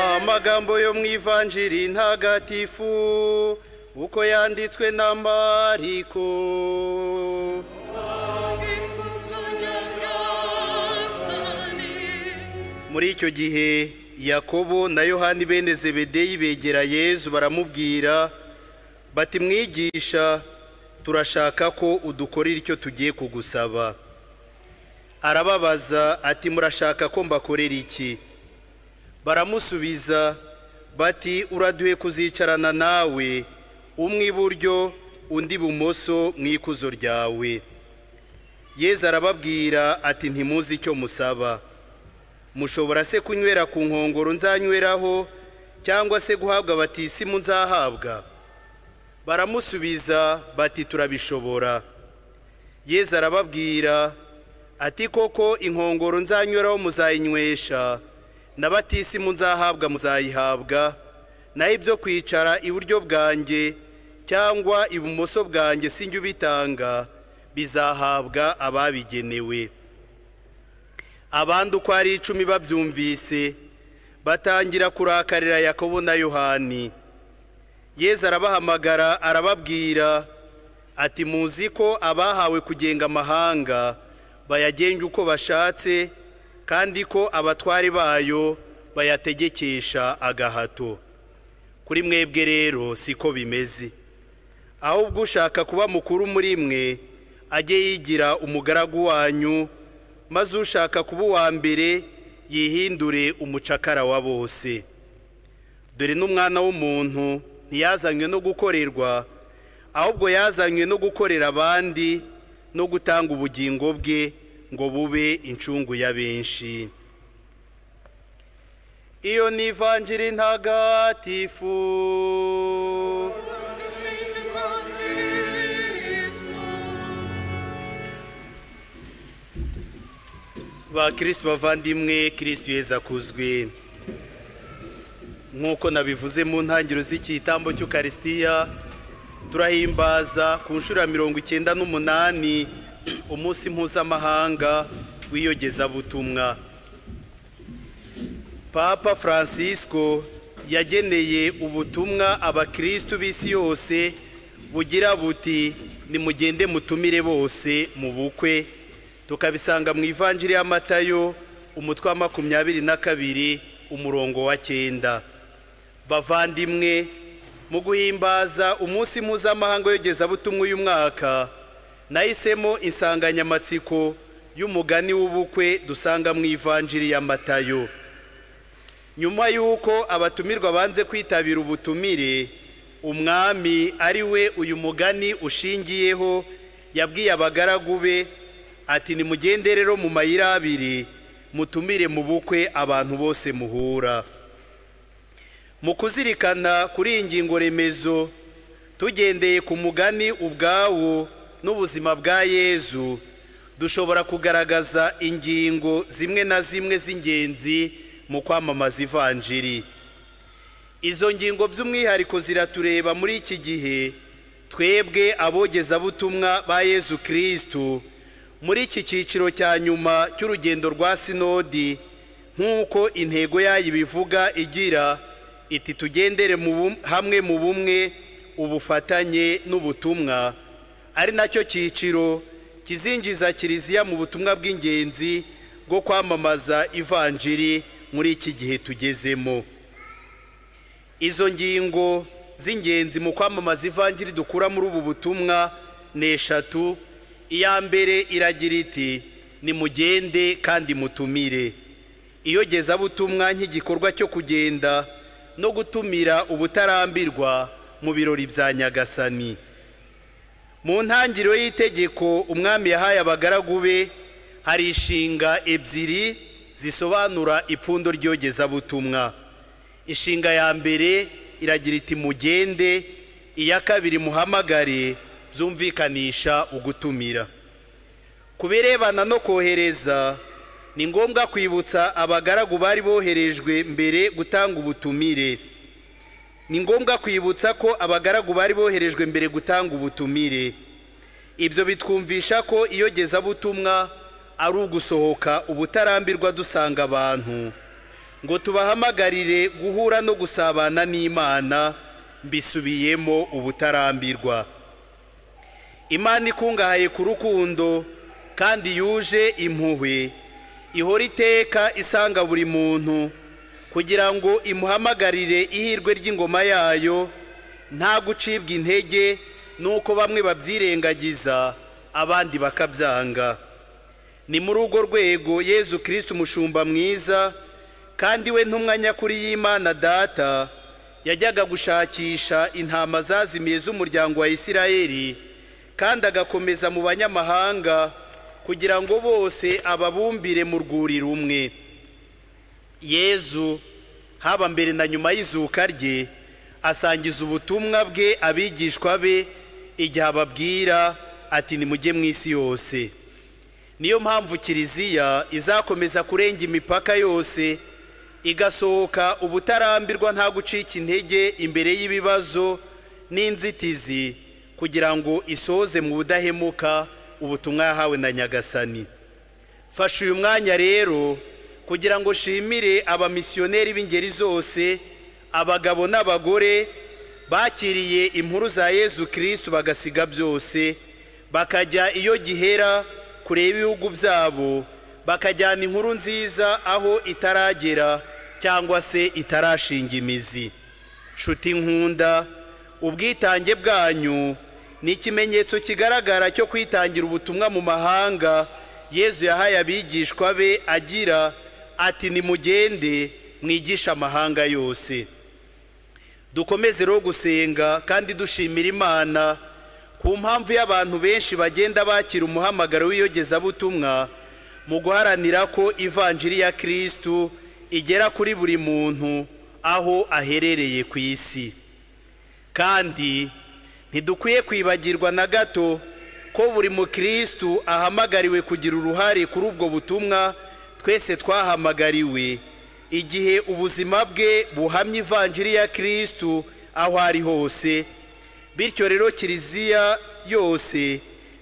amagambo yo mu ivanjiri ntagatifu uko yanditswe na mariko muri icyo gihe yakobo na yohani bene zebedeyi begera yezu baramubwira bati mwigisha turashaka ko udukorera icyo tugiye kugusaba arababaza ati murashaka ko mbakorera iki baramusubiza bati uraduhe kuzicarana nawe umwe iburyo undi ibumoso mu ikuzo ryawe yezu arababwira ati ntimuzi icyo musaba mushobora se kunywera ku nkongoro nzanyweraho cyangwa se guhabwa batisimu nzahabwa baramusubiza bati turabishobora yezu arababwira ati koko inkongoro nzanyweraho muzayinywesha na batisimu nzahabwa muzayihabwa naho ibyo kwicara iburyo bwanjye cyangwa ibumoso bwanjye sinjye ubitanga bizahabwa ababigenewe abandi uko ari icumi babyumvise batangira kurakarira yakobo na yohani yezu arabahamagara arababwira ati muzi ko abahawe kugenga amahanga bayagenga uko bashatse kandi ko abatwari bayo bayategekesha agahato kuri mwebwe rero siko bimeze ahubwo ushaka kuba mukuru muri mwe ajye yigira umugaragu wanyu maze ushaka kuba uwa mbere yihindure umucakara wa bose dore n'umwana w'umuntu ntiyazanywe no gukorerwa ahubwo yazanywe no gukorera abandi no gutanga ubugingo bwe ngo bube incungu ya benshi iyo ni ivanjiri ntagatifu ba kirisiti bavandimwe kirisiti yeza akuzwe nk'uko nabivuze mu ntangiriro z'ikitambo cy'ukarisitiya turahimbaza ku nshuro ya mirongo icyenda n'umunani umunsi mpuzamahanga w'iyogezabutumwa papa francisco yageneye ubutumwa abakirisitu b'isi yose bugira buti nimugende mutumire bose mu bukwe tukabisanga mu ivanjiri y'amatayo umutwe wa makumyabiri na kabiri umurongo wa cyenda bavandimwe mu guhimbaza umunsi mpuzamahanga w'iyogezabutumwa uyu mwaka nahisemo insanganyamatsiko y'umugani w'ubukwe dusanga mu ivanjiri y'amatayo nyuma y'uko abatumirwa banze kwitabira ubutumire umwami ari we uyu mugani ushingiyeho yabwiye abagaragu be ati nimugende rero mu mayira abiri mutumire mu bukwe abantu bose muhura mu kuzirikana kuri iyi ngingo remezo tugendeye ku mugani ubwawo n'ubuzima bwa yezu dushobora kugaragaza ingingo zimwe na zimwe z'ingenzi mu kwamamaza ivanjiri izo ngingo by'umwihariko ziratureba muri iki gihe twebwe abogezabutumwa ba yezu kirisitu muri iki cyiciro cya nyuma cy'urugendo rwa sinodi nk'uko intego yayo ibivuga igira iti tugendere hamwe mu bumwe ubufatanye n'ubutumwa ari nacyo cyiciro kizinjiza kiliziya mu butumwa bw'ingenzi bwo kwamamaza ivanjiri muri iki gihe tugezemo izo ngingo z'ingenzi mu kwamamaza ivanjiri dukura muri ubu butumwa ni eshatu iya mbere iragira iti nimugende kandi mutumire iyogezabutumwa nk'igikorwa cyo kugenda no gutumira ubutarambirwa mu birori bya nyagasani mu ntangiriro y'itegeko umwami yahaye abagaragu be hari inshinga ebyiri zisobanura ipfundo ry'yogezabutumwa inshinga ya mbere iragira iti mugende iya kabiri muhamagare byumvikanisha ugutumira ku birebana no kohereza ni ngombwa kwibutsa abagaragu bari boherejwe mbere gutanga ubutumire ni ngombwa kwibutsa ko abagaragu bari boherejwe mbere gutanga ubutumire ibyo bitwumvisha ko iyogezabutumwa ari ugusohoka ubutarambirwa dusanga abantu ngo tubahamagarire guhura no gusabana n'imana mbisubiyemo ubutarambirwa imana ikungahaye ku rukundo kandi yuje impuhwe ihora iteka isanga buri muntu kugira ngo imuhamagarire ihirwe ry'ingoma yayo nta gucibwa intege n'uko bamwe babyirengagiza abandi bakabyanga ni muri urwo rwego yezu kirisiti umushumba mwiza kandi we ntumwa nyakuri y'imana data yajyaga gushakisha intama zazimiye z'umuryango wa isirayeli kandi agakomeza mu banyamahanga kugira ngo bose ababumbire mu rwuri rumwe yezu haba mbere na nyuma y'izuka rye asangiza ubutumwa bwe abigishwa be igihe ababwira ati nimujye mu isi yose niyo mpamvu kiliziya izakomeza kurenga imipaka yose igasohoka ubutarambirwa nta gucika intege imbere y'ibibazo n'inzitizi kugira ngo isoze mu budahemuka ubutumwa yahawe na nyagasani fasha uyu mwanya rero kugira ngo shimire abamisiyoneri b'ingeri zose abagabo n'abagore bakiriye inkuru za yezu kirisiti bagasiga byose bakajya iyo gihera kure ibihugu byabo bakajyana inkuru nziza aho itaragera cyangwa se itarashinga imizi nshuti nkunda ubwitange bwanyu ni ikimenyetso kigaragara cyo kwitangira ubutumwa mu mahanga yezu yahaye abigishwa be agira ati nimugende mwigishe amahanga yose dukomeze rero gusenga kandi dushimira imana ku mpamvu y'abantu benshi bagenda bakira umuhamagaro w'iyogezabutumwa mu guharanira ko ivanjiri ya kirisitu igera kuri buri muntu aho aherereye ku isi kandi ntidukwiye kwibagirwa na gato ko buri mukirisitu ahamagariwe kugira uruhare kuri ubwo butumwa twese twahamagariwe igihe ubuzima bwe buhamya ivanjiri ya kirisitu aho ari hose bityo rero kiliziya yose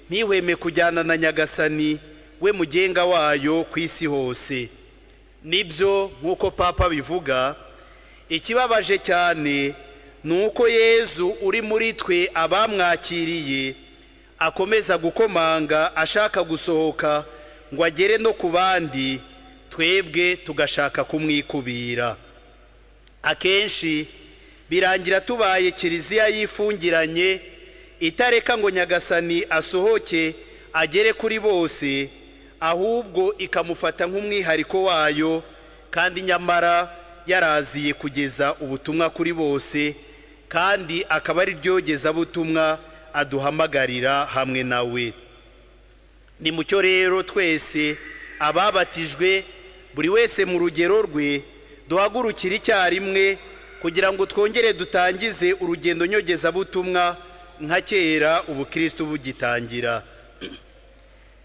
ntihweme kujyana na nyagasani we mugenga wayo ku isi hose nibyo nk'uko papa bivuga ikibabaje cyane ni uko yezu uri muri twe abamwakiriye akomeza gukomanga ashaka gusohoka ngo agere no ku bandi twebwe tugashaka kumwikubira akenshi birangira tubaye kiliziya yifungiranye itareka ngo nyagasani asohoke agere kuri bose ahubwo ikamufata nk'umwihariko wayo kandi nyamara yaraziye kugeza ubutumwa kuri bose kandi akaba ari ryogezabutumwa aduhamagarira hamwe nawe ni mucyo rero twese ababatijwe buri wese mu rugero rwe duhagurukire icyarimwe kugira ngo twongere dutangize urugendo nyogezabutumwa nka kera ubukirisitu bugitangira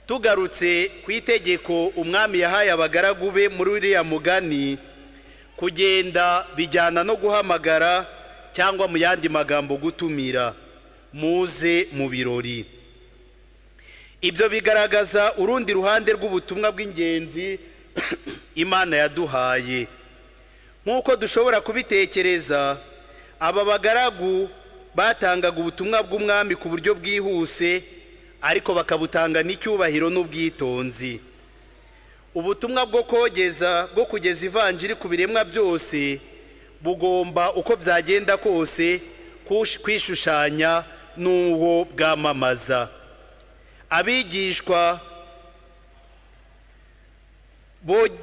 tugarutse ku itegeko umwami yahaye abagaragu be muri uriya mugani kugenda bijyana no guhamagara cyangwa mu yandi magambo gutumira muze mu birori ibyo bigaragaza urundi ruhande rw'ubutumwa bw'ingenzi imana yaduhaye nk'uko dushobora kubitekereza aba bagaragu batangaga ubutumwa bw'umwami ku buryo bwihuse ariko bakabutanga n'icyubahiro n'ubwitonzi ubutumwa bwo kogeza bwo kugeza ivanjiri ku biremwa byose bugomba uko byagenda kose kwishushanya n'uwo bwamamaza abigishwa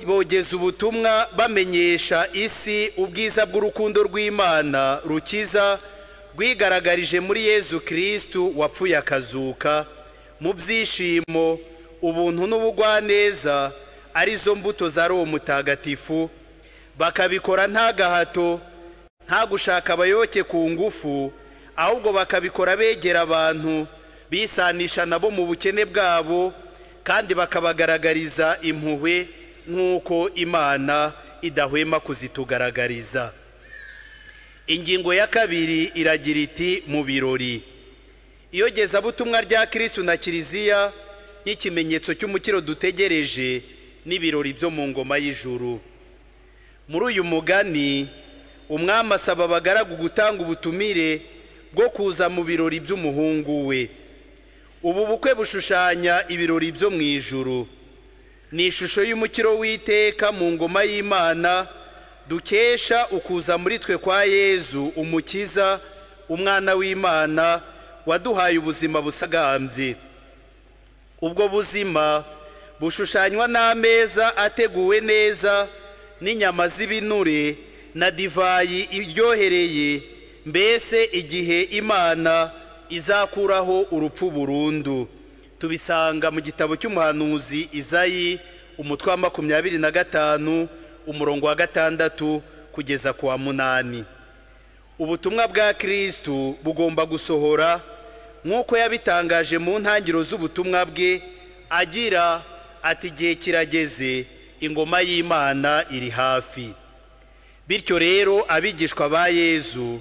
bogeza ubutumwa bamenyesha isi ubwiza bw'urukundo rw'imana rukiza rwigaragarije muri yezu kirisitu wapfuye akazuka mu byishimo ubuntu n'ubugwaneza arizo mbuto za roho mutagatifu bakabikora nta gahato nta gushaka abayoboke ku ngufu ahubwo bakabikora begera abantu bisanisha nabo mu bukene bwabo kandi bakabagaragariza impuhwe nk'uko imana idahwema kuzitugaragariza ingingo ya kabiri iragira iti mu birori iyogezabutumwa rya kirisitu na kiliziya nk'ikimenyetso cy'umukiro dutegereje n'ibirori byo mu ngoma y'ijuru muri uyu mugani umwami asaba abagaragu gutanga ubutumire bwo kuza mu birori by'umuhungu we ubu bukwe bushushanya ibirori byo mu ijuru ni ishusho y'umukiro w'iteka mu ngoma y'imana dukesha ukuza muri twe kwa yezu umukiza umwana w'imana waduhaye ubuzima busagambye ubwo buzima bushushanywa n'ameza ateguwe neza n'inyama z'ibinure na divayi iryohereye mbese igihe imana izakuraho urupfu burundu tubisanga mu gitabo cy'umuhanuzi izayi umutwe wa makumyabiri na gatanu umurongo wa gatandatu kugeza ku wa munani ubutumwa bwa kirisitu bugomba gusohora nk'uko yabitangaje mu ntangiriro z'ubutumwa bwe agira ati igihe kirageze ingoma y'imana iri hafi bityo rero abigishwa ba yezu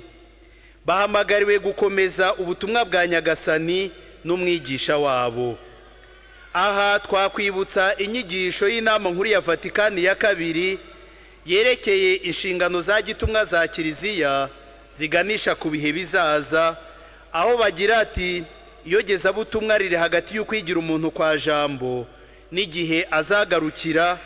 bahamagariwe gukomeza ubutumwa bwa nyagasani n'umwigisha wabo aha twakwibutsa inyigisho y'inama nkuru ya vatikani ya kabiri yerekeye inshingano za gitumwa za kiliziya ziganisha ku bihe bizaza aho bagira ati iyogezabutumwa riri hagati y'ukwigira umuntu kwa jambo n'igihe azagarukira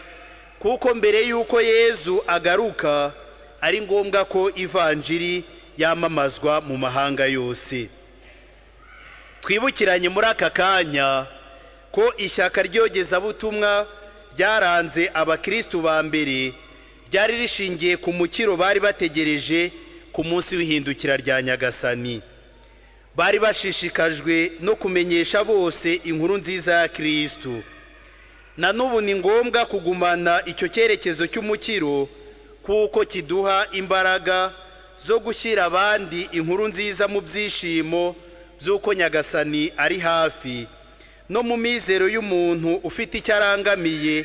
kuko mbere y'uko yezu agaruka ari ngombwa ko ivanjiri yamamazwa mu mahanga yose twibukiranye muri aka kanya ko ishyaka ry'yogezabutumwa ryaranze abakirisitu ba mbere ryari rishingiye ku mukiro bari bategereje ku munsi w'ihindukira rya nyagasani bari bashishikajwe no kumenyesha bose inkuru nziza ya kirisitu na n'ubu ni ngombwa kugumana icyo cyerekezo cy'umukiro kuko kiduha imbaraga zo gushyira abandi inkuru nziza mu byishimo by'uko nyagasani ari hafi no mu mizero y'umuntu ufite icyo arangamiye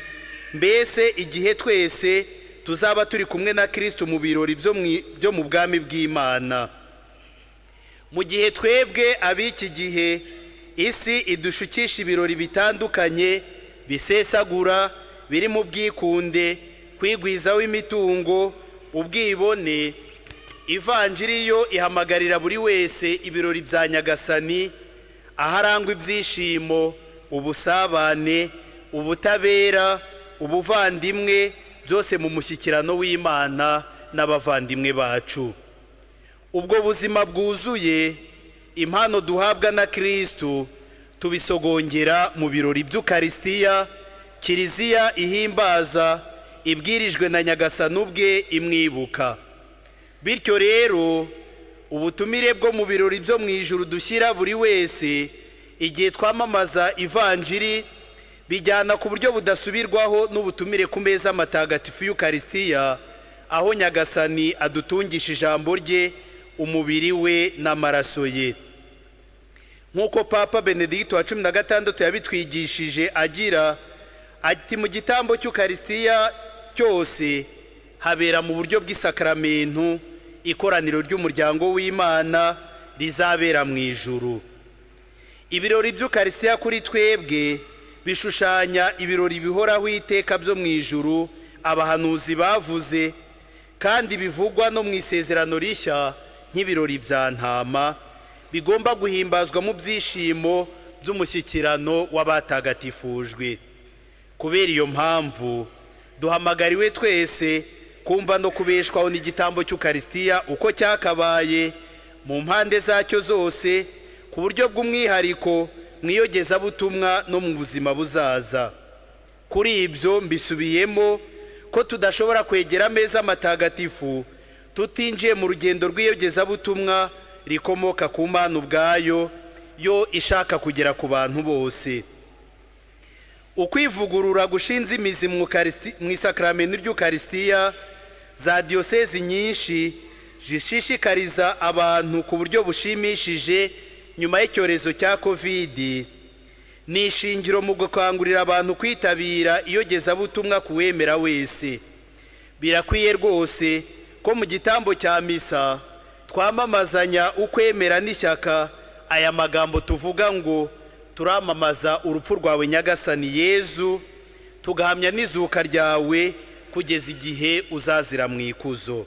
mbese igihe twese tuzaba turi kumwe na kirisitu mu birori byo mu bwami bw'imana mu gihe twebwe ab'iki gihe isi idushukisha ibirori bitandukanye bisesagura biri mu bwikunde kwigwizaho imitungo ubwibone ivanjiri yo ihamagarira buri wese ibirori bya nyagasani aharangwa ibyishimo ubusabane ubutabera ubuvandimwe byose mu mushyikirano w'imana n'abavandimwe bacu ubwo buzima bwuzuye impano duhabwa na kirisitu tubisogongera mu birori by'ukarisitiya kiliziya ihimbaza ibwirijwe na nyagasani ubwe imwibuka bityo rero ubutumire bwo mu birori byo mu ijuru dushyira buri wese igihe twamamaza ivanjiri bijyana ku buryo budasubirwaho n'ubutumire ku meza matagatifu y'ukarisitiya aho nyagasani adutungisha ijambo rye umubiri we n'amaraso ye nk'uko papa benedicto wa cumi na gatandatu yabitwigishije agira ati mu gitambo cy'ukarisitiya cyose habera mu buryo bw'isakaramentu ikoraniro ry'umuryango w'imana rizabera mu ijuru ibirori by'ukarisitiya kuri twebwe bishushanya ibirori bihoraho iteka byo mu ijuru abahanuzi bavuze kandi bivugwa no mu isezerano rishya nk'ibirori bya ntama bigomba guhimbazwa mu byishimo by'umushyikirano w'abatagatifujwe kubera iyo mpamvu duhamagariwe twese kumva no kubeshwaho n'igitambo cy'ukarisitiya uko cyakabaye mu mpande zacyo zose ku buryo bw'umwihariko mu iyogezabutumwa no mu buzima buzaza kuri ibyo mbisubiyemo ko tudashobora kwegera ameza matagatifu tutinjiye mu rugendo rw'iyogezabutumwa rikomoka ku mpano ubwayo yo ishaka kugera ku bantu bose ukwivugurura gushinze imizi mu isakaramento ry'ukarisitiya za diyosezi nyinshi zishishikariza abantu ku buryo bushimishije nyuma y'icyorezo cya kovidi ni ishingiro mu gukangurira abantu kwitabira iyogezabutumwa ku wemera wese birakwiye rwose ko mu gitambo cya misa twamamazanya ukwemera n'ishyaka aya magambo tuvuga ngo turamamaza urupfu rwawe nyagasani yezu tugahamya n'izuka ryawe kugeza igihe uzazira mu ikuzo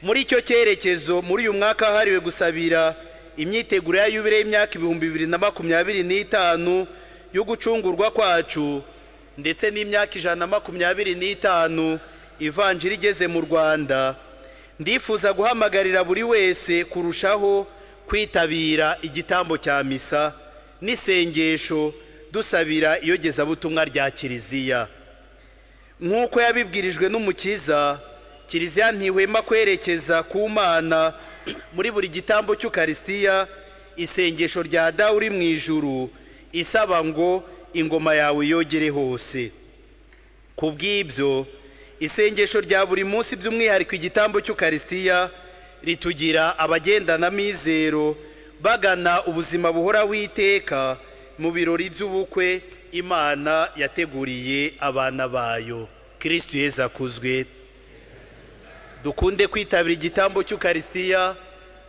muri icyo cyerekezo muri uyu mwaka wahariwe gusabira imyiteguro ya yubire y'imyaka ibihumbi bibiri na makumyabiri n'itanu yo gucungurwa kwacu ndetse n'imyaka ijana na makumyabiri n'itanu ivanjiri igeze mu rwanda ndifuza guhamagarira buri wese kurushaho kwitabira igitambo cya misa n'isengesho dusabira iyogezabutumwa rya kiliziya nk'uko yabibwirijwe n'umukiza kiliziya ntihwema kwerekeza ku mana muri buri gitambo cy'ukarisitiya isengesho rya dawe uri mu ijuru isaba ngo ingoma yawe yogere hose ku bw'ibyo isengesho rya buri munsi by'umwihariko igitambo cy'ukarisitiya ritugira abagenda mizero bagana ubuzima buhora witeka mu birori by'ubukwe imana yateguriye abana bayo kirisitu yeza akuzwe dukunde kwitabira igitambo cy'ukarisitiya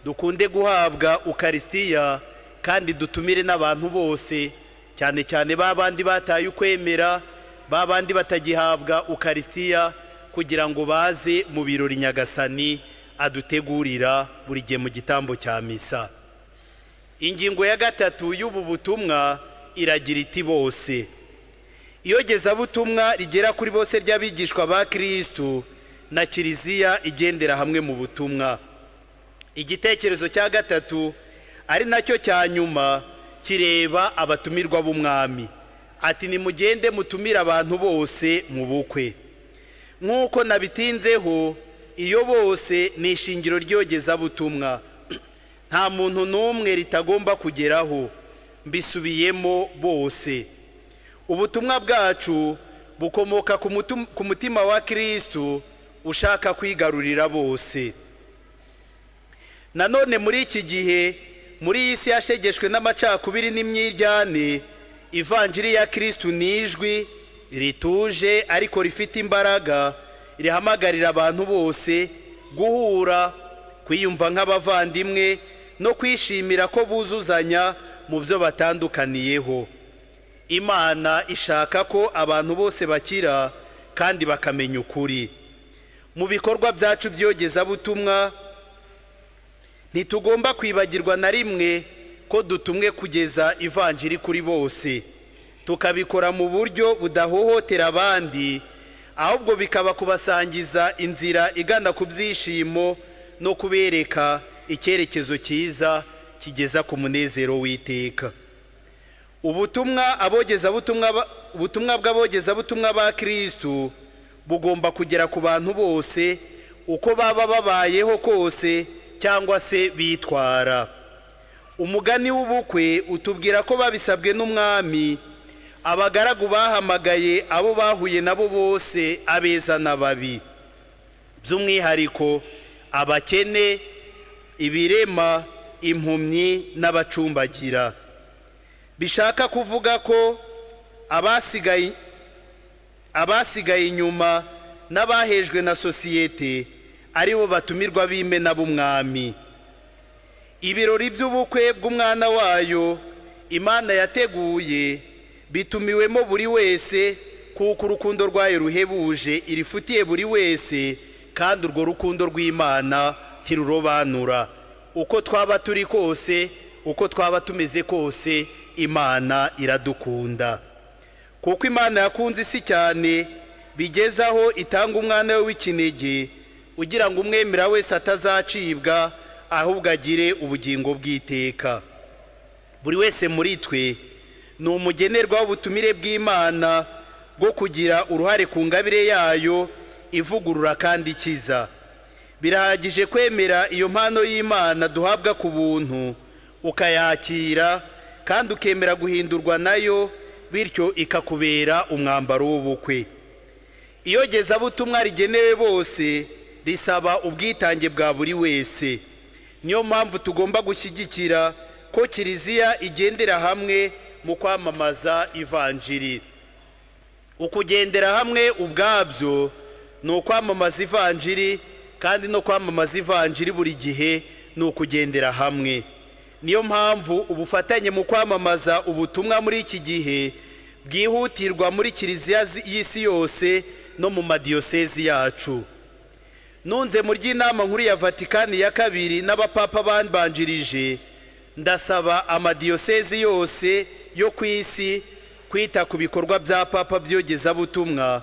dukunde guhabwa ukarisitiya kandi dutumire n'abantu bose cyane cyane ba bandi bataye ukwemera ba bandi batagihabwa ukarisitiya kugira ngo baze mu birori nyagasani adutegurira buri gihe mu gitambo cya misa ingingo ya gatatu y'ubu butumwa iragira iti bose iyogezabutumwa rigera kuri bose ry'abigishwa ba kirisitu na kiliziya igendera hamwe mu butumwa igitekerezo cya gatatu ari nacyo cya nyuma kireba abatumirwa b'umwami ati nimugende mutumire abantu bose mu bukwe nk'uko nabitinzeho iyo bose ni ishingiro ry'yogezabutumwa nta muntu n'umwe ritagomba kugeraho mbisubiyemo bose ubutumwa bwacu bukomoka ku mutima wa kirisitu ushaka kwigarurira bose nanone muri iki gihe muri iyi si yashegeshwe n'amacakubiri n'imyiryane ivanjiri ya kirisitu ni ijwi rituje ariko rifite imbaraga rihamagarira abantu bose guhura kwiyumva nk'abavandimwe no kwishimira ko buzuzanya mu byo batandukaniyeho imana ishaka ko abantu bose bakira kandi bakamenya ukuri mu bikorwa byacu by'yogezabutumwa ntitugomba kwibagirwa na rimwe ko dutumwe kugeza ivanjiri kuri bose tukabikora mu buryo budahohotera abandi ahubwo bikaba kubasangiza inzira igana ku byishimo no kubereka icyerekezo cyiza kigeza ku munezero w'iteka ubutumwa ubutumwa bw'abogezabutumwa ba kirisitu bugomba kugera ku bantu bose uko baba babayeho kose cyangwa se bitwara umugani w'ubukwe utubwira ko babisabwe n'umwami abagaragu bahamagaye abo bahuye nabo bose abeza n'ababi by'umwihariko abakene ibirema impumyi n'abacumbagira bishaka kuvuga ko abasigaye abasigaye inyuma n'abahejwe na sosiyete aribo batumirwa b'imena b'umwami ibirori by'ubukwe bw'umwana wayo imana yateguye bitumiwemo buri wese kuko urukundo rwayo ruhebuje irifutiye buri wese kandi urwo rukundo rw'imana ntirurobanura uko twaba turi kose uko twaba tumeze kose imana iradukunda kuko imana yakunze isi cyane bigezaho itanga umwana we w'ikinege ugira ngo umwemera wese atazacibwa ahubwo agire ubugingo bw'iteka buri wese muri twe ni umugenerwa w'ubutumire bw'imana bwo kugira uruhare ku ngabire yayo ivugurura kandi ikiza birahagije kwemera iyo mpano y'imana duhabwa ku buntu ukayakira kandi ukemera guhindurwa nayo bityo ikakubera umwambaro w'ubukwe iyogezabutumwa rigenewe bose risaba ubwitange bwa buri wese niyo mpamvu tugomba gushyigikira ko kiliziya igendera hamwe mu kwamamaza ivanjiri ukugendera hamwe ubwabyo ni ukwamamaza ivanjiri kandi no kwamamaza ivanjiri buri gihe ni ukugendera hamwe niyo mpamvu ubufatanye mu kwamamaza ubutumwa muri iki gihe bwihutirwa muri kiliziya zi- y'isi yose no mu madiyosezi yacu nunze mu ry'inama nkuru ya vatikani ya kabiri n'abapapa bambanjirije ndasaba amadiyosezi yose yo ku isi kwita ku bikorwa bya papa by'yogezabutumwa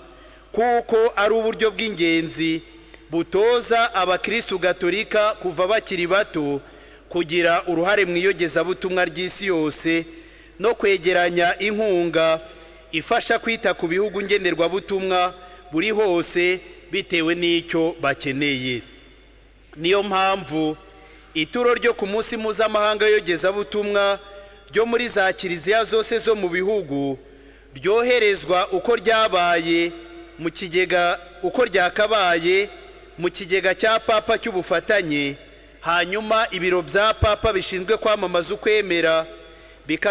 kuko ari uburyo bw'ingenzi butoza abakirisitu gatolika kuva bakiri bato kugira uruhare mu iyogezabutumwa ry'isi yose no kwegeranya inkunga ifasha kwita ku bihugu ngenderwabutumwa buri hose bitewe n'icyo bakeneye niyo mpamvu ituro ryo ku munsi mpuzamahanga w'iyogezabutumwa ryo muri za kiliziya zose zo mu bihugu ryoherezwa uko ryabaye mu kigega uko ryakabaye mu kigega cya papa cy'ubufatanye hanyuma ibiro bya papa bishinzwe kwamamaza ukwemera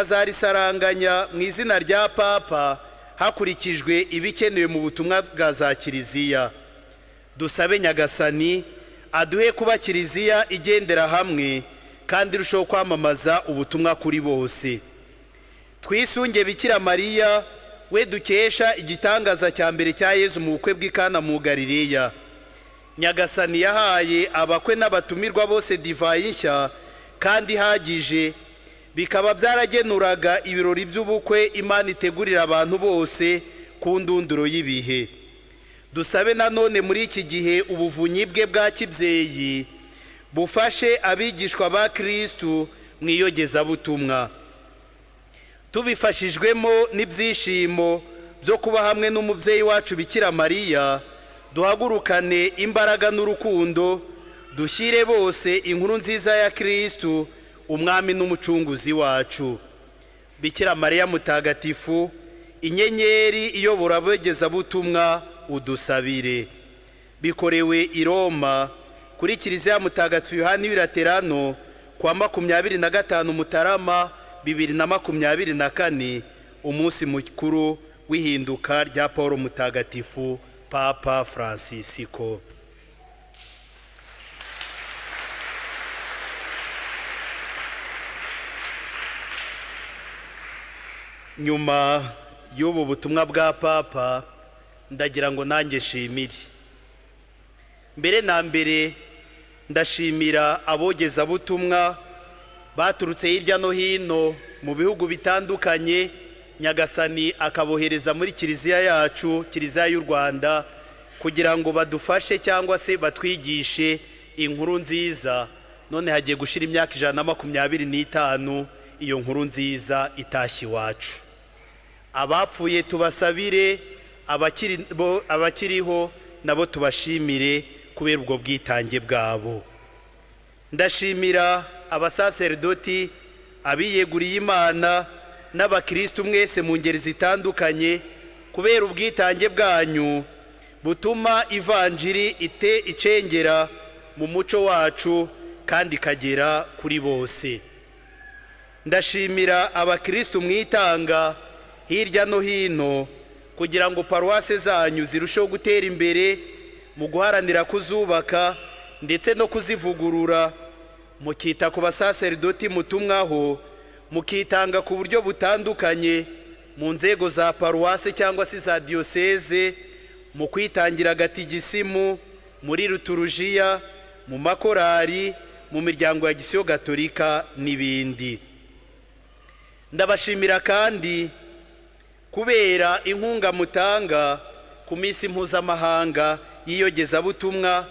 bikazarisaranganya mu izina rya papa hakurikijwe ibikenewe mu butumwa bwa za kiliziya dusabe nyagasani aduhe kuba kiliziya igendera hamwe kandi irushaho kwamamaza ubutumwa kuri bose twisunge bikira mariya we dukesha igitangaza cya mbere cya yezu mu bukwe bw'ikana mu galileya nyagasani yahaye abakwe n'abatumirwa bose divayi nshya kandi ihagije bikaba byaragenuraga ibirori by'ubukwe imana itegurira abantu bose ku ndunduro y'ibihe dusabe nanone muri iki gihe ubuvunyi bwe bwa kibyeyi bufashe abigishwa ba kirisitu mu iyogezabutumwa tubifashijwemo n'ibyishimo byo kuba hamwe n'umubyeyi wacu bikira mariya duhagurukane imbaraga n'urukundo dushyire bose inkuru nziza ya kirisitu umwami n'umucunguzi wacu bikira mariya mutagatifu inyenyeri iyobora abegezabutumwa udusabire bikorewe i roma kuri kiliziya mutagatifu yohani wiraterano kuwa makumyabiri na gatanu mutarama bibiri na makumyabiri na kane umunsi mukuru w'ihinduka rya paul mutagatifu papa francisco nyuma y'ubu butumwa bwa papa ndagira ngo nanjye nshimire mbere na mbere ndashimira abogezabutumwa baturutse hirya no hino mu bihugu bitandukanye nyagasani akabohereza muri kiliziya yacu kiliziya y'u rwanda kugira ngo badufashe cyangwa se batwigishe inkuru nziza none hagiye gushira imyaka ijana na makumyabiri n'itanu iyo nkuru nziza itashye iwacu abapfuye tubasabire abakiri- bo- abakiriho nabo tubashimire kubera ubwo bwitange bwabo ndashimira abasaserdoti abiyeguriye imana n'abakirisitu mwese mu ngeri zitandukanye kubera ubwitange bwanyu butuma ivanjiri ite icengera mu muco wacu kandi ikagera kuri bose ndashimira abakirisitu mwitanga hirya no hino kugira ngo paruwase zanyu zirusheho gutera imbere mu guharanira kuzubaka ndetse no kuzivugurura mukita ku basaserdoti mutumwaho mukitanga ku buryo butandukanye mu nzego za paruwase cyangwa se za diyoseze mu kwitangira agatigisimu muri ruturujiya mu makorari mu miryango ya gisiyo gatolika n'ibindi ndabashimira kandi kubera inkunga mutanga ku minsi mpuzamahanga y'iyogezabutumwa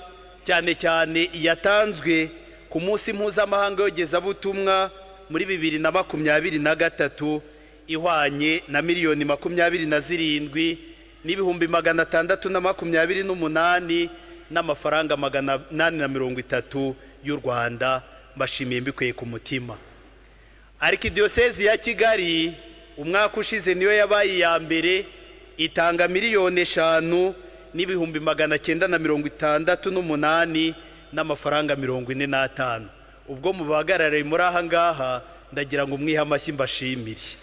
cyane cyane iyatanzwe ku munsi mpuzamahanga w'iyogezabutumwa muri bibiri na makumyabiri na gatatu ihwanye na miliyoni makumyabiri na zirindwi n'ibihumbi magana atandatu na makumyabiri n'umunani n'amafaranga magana inani na mirongo itatu y'u rwanda mbashimiye mbikuye ku mutima arikidiyosezi ya kigali umwaka ushize niyo yabaye iya mbere itanga miliyoni eshanu n'ibihumbi magana cyenda na mirongo itandatu n'umunani n'amafaranga mirongo ine n'atanu ubwo mu bahagarariye muri aha ngaha ndagira ngo mwihe amashyi mbashimire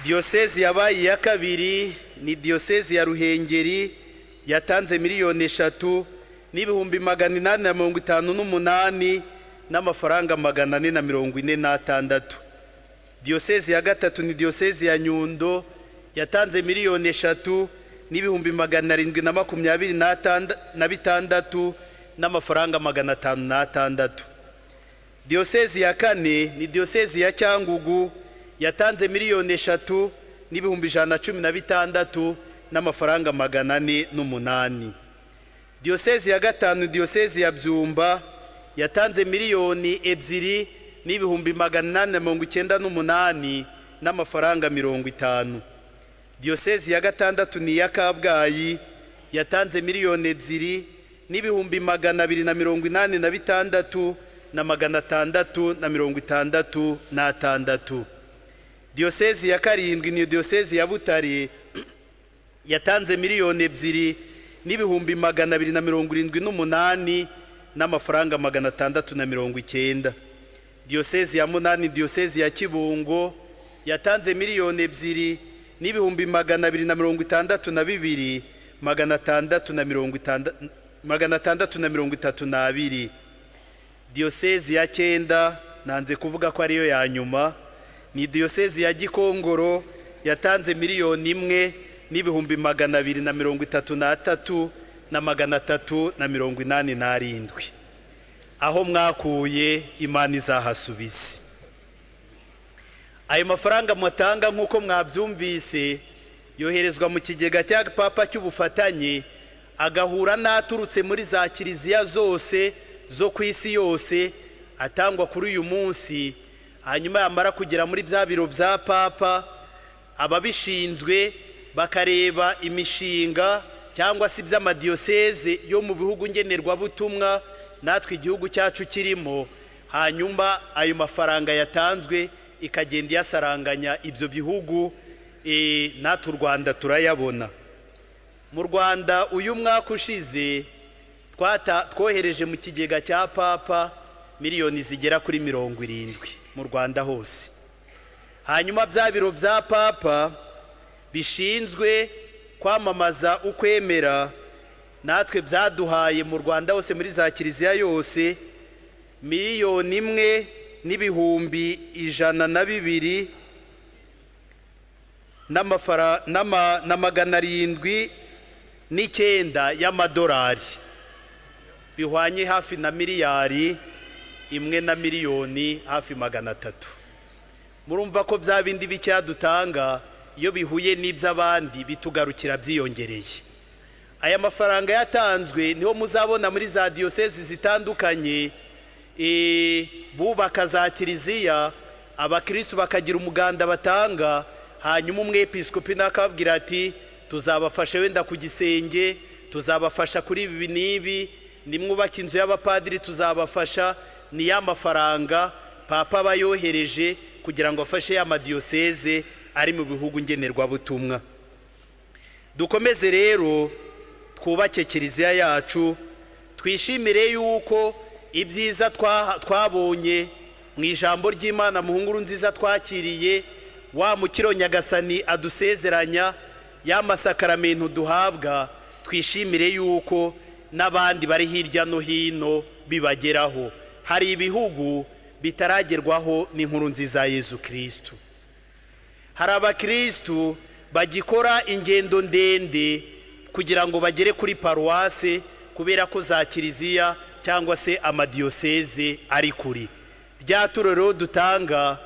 diyosezi yabaye iya kabiri ni diyosezi ya ruhengeri yatanze miliyoni eshatu n'ibihumbi magana inani na mirongo itanu n'umunani n'amafaranga magana ane na mirongo ine n'atandatu diyosezi ya gatatu ni diyosezi ya nyundo yatanze miliyoni eshatu n'ibihumbi magana arindwi na makumyabiri n'atanda- na bitandatu n'amafaranga magana atanu n'atandatu diyosezi ya kane ni diyosezi ya cyangugu yatanze miliyoni eshatu n'ibihumbi ijana na cumi na bitandatu n'amafaranga magana ane n'umunani diyosezi ya gatanu diyosezi ya byumba yatanze miliyoni ebyiri n'ibihumbi magana inani na mirongo icyenda n'umunani n'amafaranga mirongo itanu diyosezi ya gatandatu ni iya kabgayi yatanze miliyoni ebyiri n'ibihumbi magana abiri na mirongo inani na bitandatu na magana atandatu na mirongo itandatu n'atandatu diyosezi ya karindwi ni diyosezi ya butare yatanze miliyoni ebyiri n'ibihumbi magana abiri na mirongo irindwi n'umunani n'amafaranga magana atandatu na mirongo icyenda diyosezi ya munani diyosezi ya kibungo yatanze miliyoni ebyiri n'ibihumbi magana abiri na mirongo itandatu na bibiri magana atandatu na mirongo itanda- magana atandatu na mirongo itatu n'abiri diyosezi ya cyenda nanze kuvuga ko ariyo ya nyuma ni diyosezi ya gikongoro yatanze miliyoni imwe n'ibihumbi magana abiri na mirongo itatu n'atatu na magana atatu na mirongo inani n'arindwi aho mwakuye imana izahasubize ayo mafaranga mutanga nk'uko mwabyumvise yoherezwa mu kigega cya papa cy'ubufatanye agahura n'aturutse muri za kiliziya zose zo ku isi yose atangwa kuri uyu munsi hanyuma yamara kugera muri bya biro bya papa ababishinzwe bakareba imishinga cyangwa se iby'amadiyoseze yo mu bihugu ngenerwabutumwa natwe igihugu cyacu kirimo hanyuma ayo mafaranga yatanzwe ikagenda iyasaranganya ibyo bihugu eh, natwe u rwanda turayabona mu rwanda uyu mwaka ushize twata- twohereje mu kigega cya papa miliyoni zigera kuri mirongo irindwi mu rwanda hose hanyuma bya biro bya papa bishinzwe kwamamaza ukwemera natwe byaduhaye mu rwanda hose muri za kiliziya yose miliyoni imwe n'ibihumbi ijana na bibiri n'amafara- n'ama- na magana arindwi n'icyenda y'amadolari bihwanye hafi na miliyari imwe na miliyoni hafi magana atatu murumva ko bya bindi bicyadutanga iyo bihuye n'iby'abandi bitugarukira byiyongereye aya mafaranga yatanzwe niho muzabona muri za diyosezi zitandukanye eh, bubaka za kiliziya abakirisitu bakagira umuganda batanga hanyuma umwepiskopi nakabwira ati tuzabafasha wenda ku gisenge tuzabafasha kuri ibi n'ibi nimwubaka inzu y'abapadiri tuzabafasha ni ya mafaranga papa aba yohereje kugira ngo afashe ya madiyoseze ari mu bihugu ngenerwabutumwa dukomeze rero twubake kiliziya yacu twishimire yuko ibyiza twa- twabonye mu ijambo ry'imana mu nkuru nziza twakiriye wa mukiro nyagasani adusezeranya ya masakaramentu duhabwa twishimire yuko n'abandi bari hirya no hino bibageraho hari ibihugu bitaragerwaho n'inkuru nziza ya yezu kirisitu hari abakirisitu bagikora ingendo ndende kugira ngo bagere kuri paruwase kubera ko za kiliziya cyangwa se amadiyoseze ari kuri rya turo rero dutanga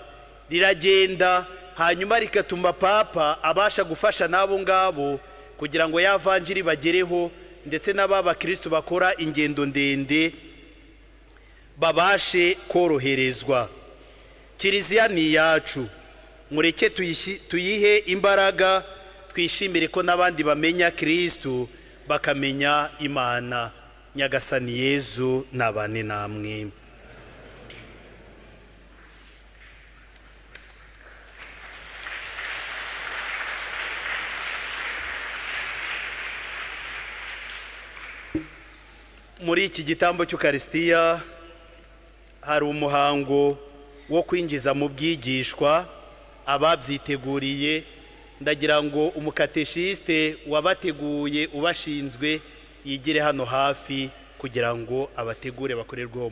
riragenda hanyuma rikatuma papa abasha gufasha n'abo ngabo kugira ngo ya vanjiri bagereho ndetse n'aba bakirisitu bakora ingendo ndende babashe koroherezwa kiliziya ni iyacu mureke tuyishi- tuyihe imbaraga twishimire ko n'abandi bamenya kirisitu bakamenya imana nyagasani yezu nabane namwe muri iki gitambo cy'ukarisitiya hari umuhango wo kwinjiza mu bwigishwa ababyiteguriye ndagira ngo umukateshisite wabateguye ubashinzwe yigire hano hafi kugira ngo abategure bakorerwe uwo